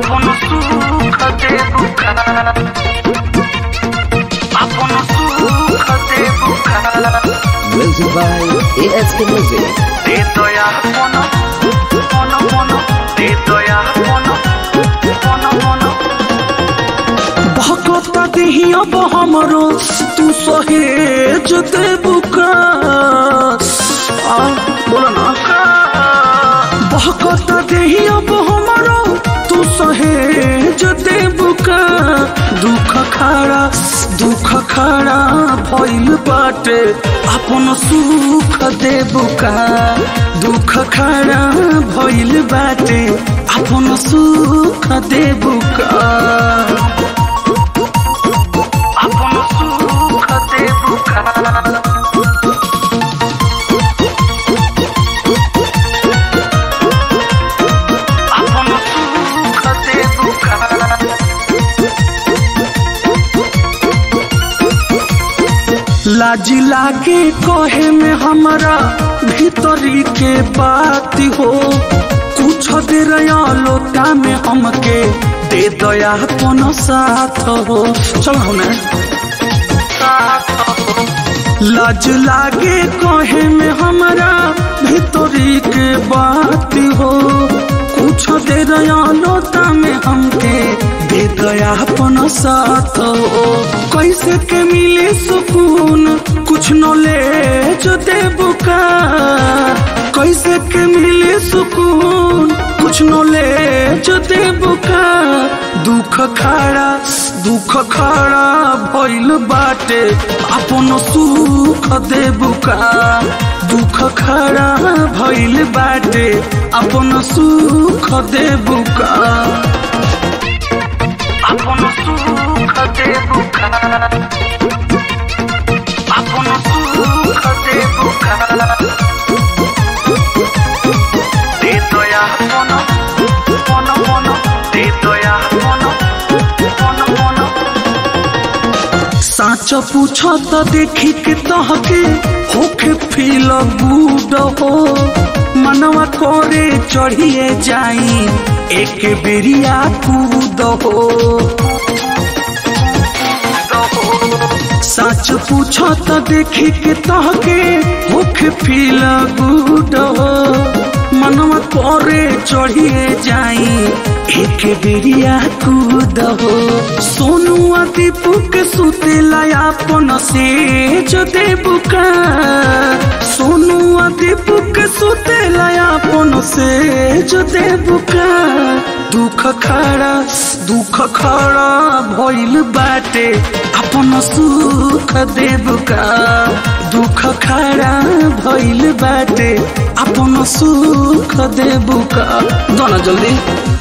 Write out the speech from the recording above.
আপন সুখ দেবুকা আপন সুখ দেবুকা Music by ASK Music. দে দয়া মন মন মন দে দয়া মন মন মন भकता देही अब हमरो तू सहेज देबुका आ बोला ना बहकता देही अब हमरो तू सहेज देबुका दुख खड़ा दुख खड़ा भइल बाटे अपन सुख देबुका दुख खड़ा भइल बाटे अपन सुख देबुका আপন সুখ দেবুকা আপন সুখ দেবুকা लाज लागे कहे में हमारा भीतरी के बात हो कुछ देर लोटा में हमके दे दया कोनो साथ हो चल हमें लाज लागे कहे में हमारा भीतरी के बात हो कुछ देर लोटा में हमके दे दया अपन साथ हो कैसे के मिले सुकून कुछ न ले जो देबुका कैसे के मिले सुकून कुछ न ले जो देबुका दुख खड़ा दुख खड़ा भइल बाटे अपन सुख देबुका दुख खड़ा भइल बाटे अपन सुख देबुका আপন সুখ দেবুকা আপন সুখ দেবুকা দে দয়া মন মন মন দে দয়া মন মন মন साच पूछ त देखी के तहके होखे फील गुड हो मनवा करे चढ़िए जाई एक बेरिया कूद हो सच पूछ त देखी के तहके होखे फील गुड हो मनवा करे चढ़िए जाई एक बेरिया कूद हो सोनू आ दीपू के सुतेला अपन से जो देबुका सोनू आ दीपू के सुतेला अपन से जो देबुका दुख खड़ा दुख खड़ा भइल बाटे अपन सुख देबुका दुख खड़ा भइल बाटे अपन सुख देबुका दोना जल्दी